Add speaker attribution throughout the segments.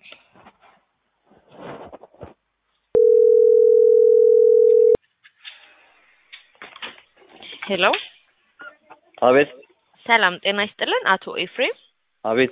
Speaker 1: ሄሎ
Speaker 2: አቤት
Speaker 1: ሰላም ጤና ይስጥልን አቶ ኤፍሬም
Speaker 2: አቤት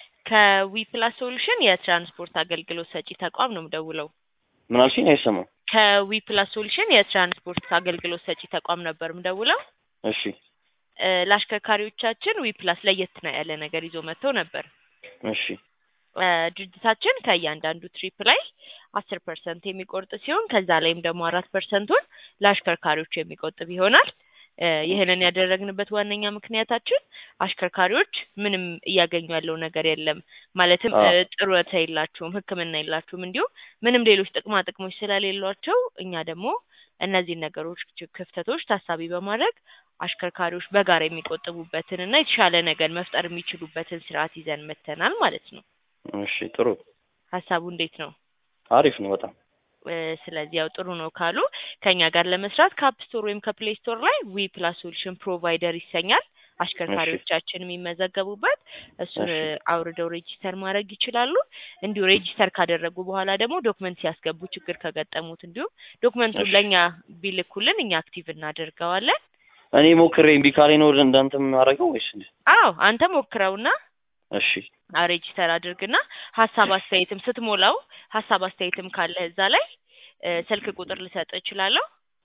Speaker 1: ከዊፕላስ ሶሉሽን የትራንስፖርት አገልግሎት ሰጪ ተቋም ነው የምደውለው።
Speaker 2: ምን አልሽኝ? አይሰማም።
Speaker 1: ከዊፕላስ ሶሉሽን የትራንስፖርት አገልግሎት ሰጪ ተቋም ነበር የምደውለው።
Speaker 2: እሺ
Speaker 1: እ ለአሽከርካሪዎቻችን ዊፕላስ ለየት ነው ያለ ነገር ይዞ መጥተው ነበር።
Speaker 2: እሺ
Speaker 1: እ ድርጅታችን ከእያንዳንዱ ትሪፕ ላይ አስር ፐርሰንት የሚቆርጥ ሲሆን ከዛ ላይም ደግሞ አራት ፐርሰንቱን ለአሽከርካሪዎች የሚቆጥብ ይሆናል። እ ይህንን ያደረግንበት ዋነኛ ምክንያታችን አሽከርካሪዎች ምንም እያገኙ ያለው ነገር የለም። ማለትም እ
Speaker 2: አዎ።
Speaker 1: ጡረታ የላቸውም፣ ሕክምና የላቸውም፣ እንዲሁም ምንም ሌሎች ጥቅማ ጥቅሞች ስለሌሏቸው እኛ ደግሞ እነዚህን ነገሮች ች- ክፍተቶች ታሳቢ በማድረግ አሽከርካሪዎች በጋራ የሚቆጥቡበትን እና የተሻለ ነገር መፍጠር የሚችሉበትን ስርዓት ይዘን መጥተናል ማለት ነው።
Speaker 2: እሺ ጥሩ
Speaker 1: ሀሳቡ እንዴት ነው?
Speaker 2: አሪፍ ነው በጣም
Speaker 1: እ ስለዚህ ያው ጥሩ ነው ካሉ ከኛ ጋር ለመስራት ከአፕ ስቶር ወይም ከፕሌይ ስቶር ላይ ዊ ፕላስ ሶሉሽን ፕሮቫይደር ይሰኛል። አሽከርካሪዎቻችን የሚመዘገቡበት እሱን
Speaker 2: እሺ።
Speaker 1: እ አውርደው ሬጂስተር ማድረግ ይችላሉ። እንዲሁ ሬጂስተር ካደረጉ በኋላ ደግሞ ዶክመንት ሲያስገቡ ችግር ከገጠሙት እንዲሁም ዶክመንቱን
Speaker 2: እሺ።
Speaker 1: ለእኛ ቢልኩልን እኛ አክቲቭ እናደርገዋለን።
Speaker 2: እኔ ሞክሬ እምቢ ካለኝ ነው ወደ እንዳንተ የማደርገው ወይስ እንዴት?
Speaker 1: አዎ አንተ ሞክረውና
Speaker 2: እሺ
Speaker 1: አ- ሬጂስተር አድርግና ሀሳብ አስተያየትም ስትሞላው ሀሳብ አስተያየትም ካለ እዛ ላይ እ ስልክ ቁጥር ልሰጥ እችላለሁ።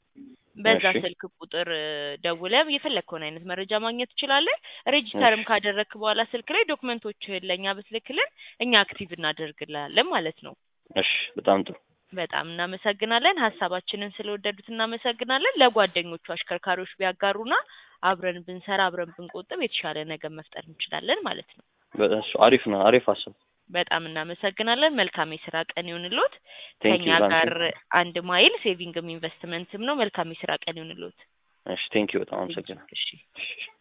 Speaker 1: በዛ
Speaker 2: እሺ።
Speaker 1: ስልክ ቁጥር እ ደውለህ የፈለግከውን አይነት መረጃ ማግኘት ትችላለህ። ሬጂስተርም
Speaker 2: እሺ።
Speaker 1: ካደረግክ በኋላ ስልክ ላይ ዶክመንቶችህን ለእኛ ብትልክልን እኛ አክቲቭ እናደርግልሃለን ማለት ነው።
Speaker 2: እሺ በጣም ጥሩ
Speaker 1: በጣም እናመሰግናለን። ሀሳባችንን ስለወደዱት እናመሰግናለን። ለጓደኞቹ አሽከርካሪዎች ቢያጋሩና አብረን ብንሰራ አብረን ብንቆጥብ የተሻለ ነገር መፍጠር እንችላለን ማለት ነው።
Speaker 2: በእሱ አሪፍ ነው አሪፍ ሀሳብ
Speaker 1: በጣም እናመሰግናለን። መልካም የስራ ቀን ይሁንልዎት።
Speaker 2: ቴንክ
Speaker 1: ከኛ
Speaker 2: ዩ ላንቺ
Speaker 1: ጋር አንድ ማይል ሴቪንግም ኢንቨስትመንትም ነው። መልካም የስራ ቀን ይሁንልዎት።
Speaker 2: እሺ ቴንክ ዩ በጣም አመሰግናለሁ
Speaker 1: እሺ
Speaker 2: እሺ